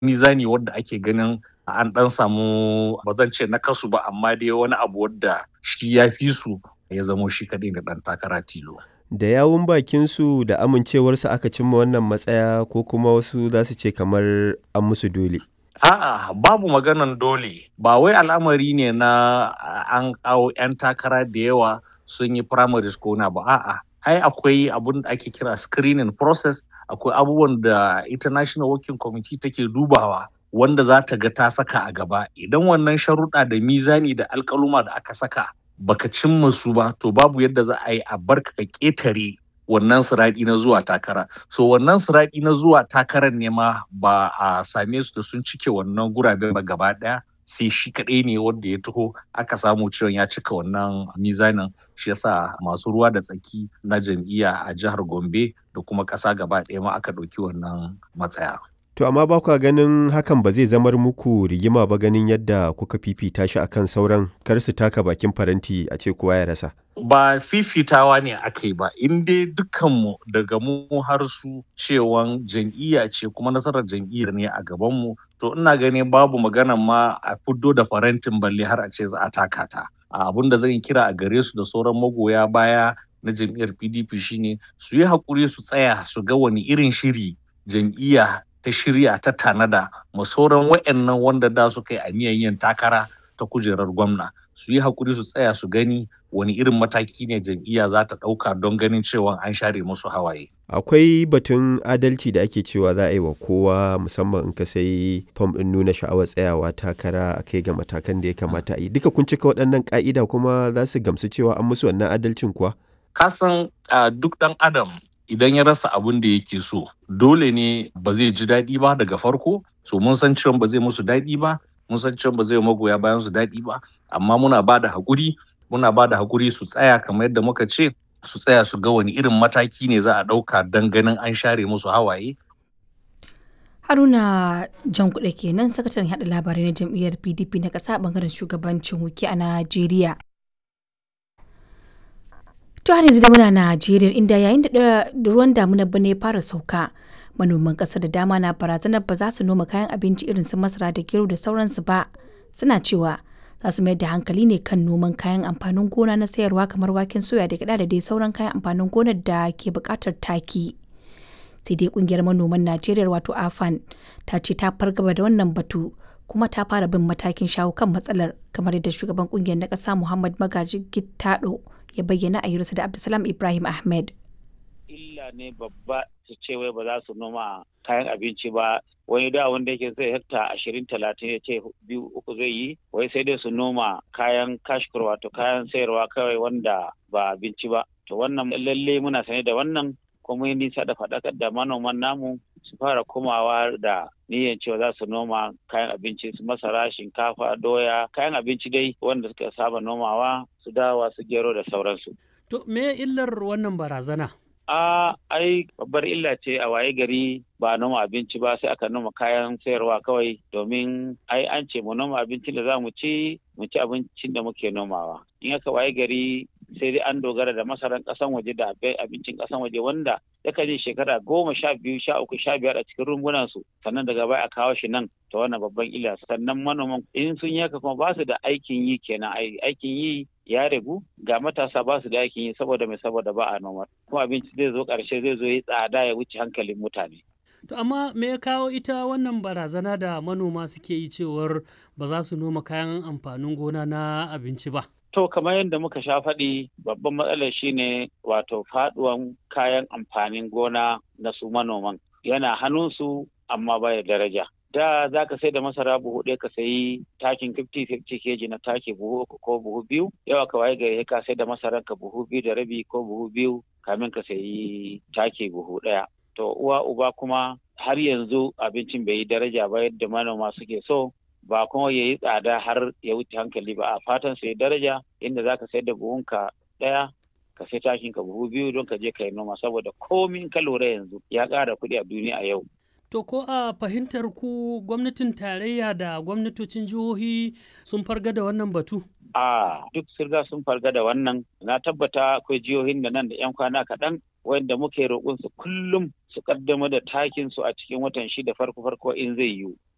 mizani wadda ake ganin an dan samu ba zan ce na kasu ba amma dai wani abu wadda shi ya fi su ya zamo shi kaɗai da ɗan takara tilo. Da yawun bakinsu da amincewarsu aka cimma wannan matsaya ko kuma wasu za su ce kamar an musu dole. A'a babu maganan dole ba wai al'amari ne na an kawo 'yan takara da yawa sun yi primaries ko na ba a'a ai akwai abun da ake kira screening process akwai abubuwan da international working committee take dubawa wanda za ta ga ta saka a gaba idan wannan sharuɗa da mizani da alkaluma da aka saka baka cimma su ba to babu yadda za a yi a barka ka ƙetare wannan siraɗi na zuwa takara so wannan siraɗi na zuwa takarar ne ma ba a same su da sun cike wannan gurabe ba gaba ɗaya sai shi kaɗai ne wanda ya taho aka samu cewa ya cika wannan mizanin shi yasa masu ruwa da tsaki na jam'iyya a jihar gombe da kuma ƙasa gaba ɗaya ma aka ɗauki wannan matsaya To amma ba kwa ganin hakan ba zai zamar muku rigima ba ganin yadda kuka fifita shi akan sauran kar su taka bakin faranti a ce kowa ya rasa. Ba fifitawa ne aka yi ba, in dai dukkanmu daga mu har su cewan jam'iyya ce kuma nasarar jam'iyyar ne a gabanmu, to ina ganin babu magana ma a fiddo da farantin balle har a ce za a taka ta. Abin da zan kira a gare su da sauran magoya baya na jam'iyyar PDP shine su yi haƙuri su tsaya su ga wani irin shiri jam'iyya ta shirya ta tanada ma sauran wa'annan wanda da suka yi aniyan yin takara ta kujerar gwamna su yi hakuri su tsaya su gani wani irin mataki ne jam'iyya za ta ɗauka don ganin cewa an share musu hawaye. Akwai batun adalci da ake cewa za a yi wa kowa musamman in ka sai fam ɗin nuna sha'awar tsayawa takara a kai ga matakan da ya kamata a yi. Duka kun cika waɗannan ƙa'ida kuma za su gamsu cewa an musu wannan adalcin kuwa? Kasan duk ɗan adam idan ya rasa abin da yake so dole ne ba zai ji daɗi ba daga farko so mun san cewa ba zai musu daɗi ba mun san cewa ba zai magoya bayan su daɗi ba amma muna ba da haƙuri muna ba da haƙuri su tsaya kamar yadda muka ce su tsaya su ga wani irin mataki ne za a ɗauka don ganin an share musu hawaye haruna jan kuɗe kenan sakataren haɗa labarai na jam'iyyar pdp na ƙasa ɓangaren shugabancin wuki a najeriya To har yanzu da muna Najeriya inda yayin da ruwan damuna bane ya fara sauka manoman ƙasar da dama na barazanar ba za su noma kayan abinci irin su masara da gero da sauransu ba suna cewa za su mayar da hankali ne kan noman kayan amfanin gona na sayarwa kamar waken soya da gida da dai sauran kayan amfanin gonar da ke buƙatar taki. Sai dai kungiyar manoman Najeriya wato AFAN ta ce ta fargaba da wannan batu kuma ta fara bin matakin shawo kan matsalar kamar yadda shugaban kungiyar na ƙasa Muhammad Magaji Gittado ya bayyana a hirarsa da Abdulsalam Ibrahim Ahmed. Illa ne babba su ce wai ba za su noma kayan abinci ba wani da wanda yake zai hekta ashirin talatin ya ce biyu uku zai yi wai sai dai su noma kayan kashkur wato kayan sayarwa kawai wanda ba abinci ba to wannan lalle muna sane da wannan kuma yi nisa da faɗakar da manoman namu su fara komawa da niyyar cewa za su noma kayan abinci su masara shinkafa doya kayan abinci dai wanda suka saba nomawa su dawa su gero da sauransu. To me illar wannan barazana? A ai babbar illa ce a waye gari ba noma abinci ba sai aka noma kayan sayarwa kawai domin ai an ce mu noma abincin da za mu ci mu ci abincin da muke nomawa. In aka waye gari sai dai an dogara da masaran kasan waje da abincin kasan waje wanda yakan yi shekara goma sha biyu sha uku sha biyar a cikin rumbunan su sannan daga baya a kawo shi nan ta wannan babban illa sannan manoman in sun yaka kuma ba su da aikin yi kenan aikin yi ya ragu ga matasa ba su da aikin yi saboda mai saboda ba a noma kuma abinci zai zo karshe zai zo ya tsada ya wuce hankalin mutane To amma me ya kawo ita wannan barazana da manoma suke yi cewar ba za su noma kayan amfanin gona na abinci ba? To kamar yadda muka sha faɗi babban matsalar shine wato faɗuwan kayan amfanin gona na su manoman yana hannunsu amma baya daraja. Da za ka sai da masara buhu ɗaya ka sayi takin 50-50 keji na taki buhu uku ko buhu biyu, yawa ka waye gari ka sai da masaran ka buhu biyu da rabi ko buhu biyu kamin ka sayi taki buhu ɗaya. To uwa uba kuma har yanzu abincin bai yi daraja ba yadda manoma suke so ba kuma ya yi tsada har ya wuce hankali ba a fatan sai daraja inda za ka sayar da buhunka ɗaya ka sai takin ka buhu biyu don ka je ka yi noma saboda komin ka lura yanzu ya ƙara kuɗi a duniya a yau. To ko a fahimtar ku gwamnatin tarayya da gwamnatocin jihohi sun farga da wannan batu? A duk sirga sun farga da wannan na tabbata akwai jihohin da nan da 'yan kwana kaɗan wanda muke roƙon su kullum su kaddamar da takin su a cikin watan shida farko farko in zai yiwu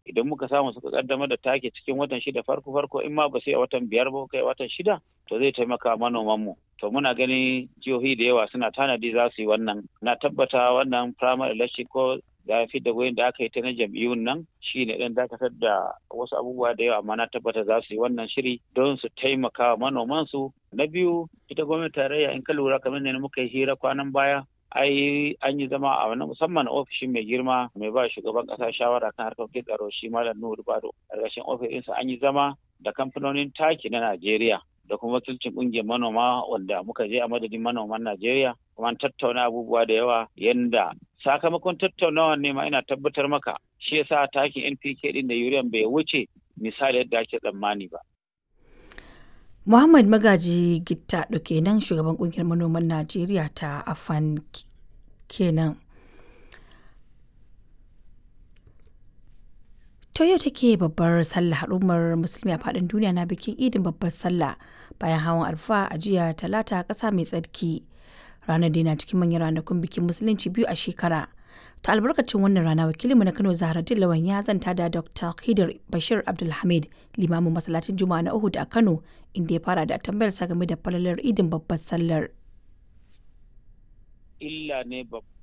idan muka samu suka kaddamar da taki cikin watan shida farko farko in ma ba sai a watan biyar ba kai watan shida to zai taimaka manoman mu to muna gani jihohi da yawa suna tanadi za su yi wannan na tabbata wannan primary election ko da fi da goyin da aka yi ta na jam'iyyun nan shi ne ɗan dakatar da wasu abubuwa da yawa amma na tabbata za su yi wannan shiri don su taimaka wa manoman su na biyu ita gwamnati tarayya in ka lura kamar ne muka yi hira kwanan baya ai an yi zama a wani musamman ofishin mai girma mai ba shugaban kasa shawara kan harkokin tsaro shi malam nuhu bado ƙarƙashin ofishinsa an yi zama da kamfanonin taki na najeriya da kuma wakilcin ƙungiyar manoma wanda muka je a madadin manoman najeriya kuma an tattauna abubuwa da yawa yanda sakamakon tattaunawa ne ma ina tabbatar maka shi yasa takin npk din da urea bai wuce misali yadda ake tsammani ba Muhammad Magaji Gitta kenan shugaban kungiyar manoman Najeriya ta Afan kenan. To yau take babbar sallah al'ummar musulmi a faɗin duniya na bikin idin babbar sallah bayan hawan arfa a jiya talata ƙasa mai tsarki. Ranar da na cikin manyan ranakun bikin musulunci biyu a shekara. ta albarkacin wannan rana wakilinmu na kano zaharaddin lawan ya zanta da dr khidir bashir abdulhamid limamin masallacin juma'a na uhud a kano inda ya fara da tambayar sa game da falalar idin babbar sallar illa ne babba